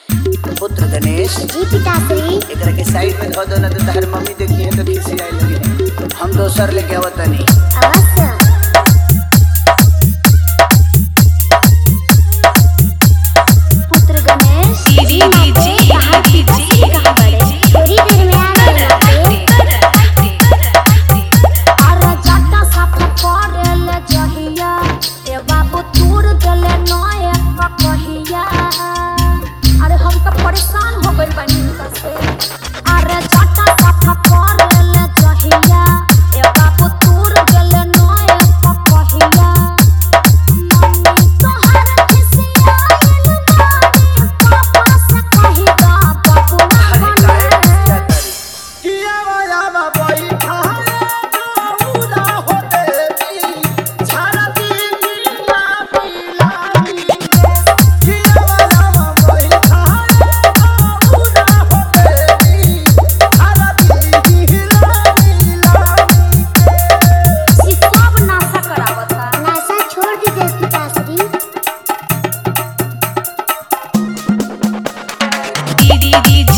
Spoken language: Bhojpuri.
पुत्र गणेश जी पिताश्री एकरा के साइड में धो दो ना तो तहर मम्मी देखी है तो खिसियाए लगी है हम दोसर लेके आवत तनी अवश्य पुत्र गणेश दीदी दीदी कहाँ पिताश्री कहाँ बड़े थोड़ी देर में आ रहे लौटे अरे जटा साफ करेल जहिया ए बाबू तूर देले नए कहिया अरे हम तो परेशान हो गइल बानी इनका से अरे जटा साफ करेल जहिया ए बाबू तूर देले नए कहिया मम्मी तोहर खिसिया बानी पापा से कहिगा बाबू ना अरे काहे बने खिसिया तारी ई सब नाशा करावता नासा छोड़ दीजिए पिताश्री दीदी दीदी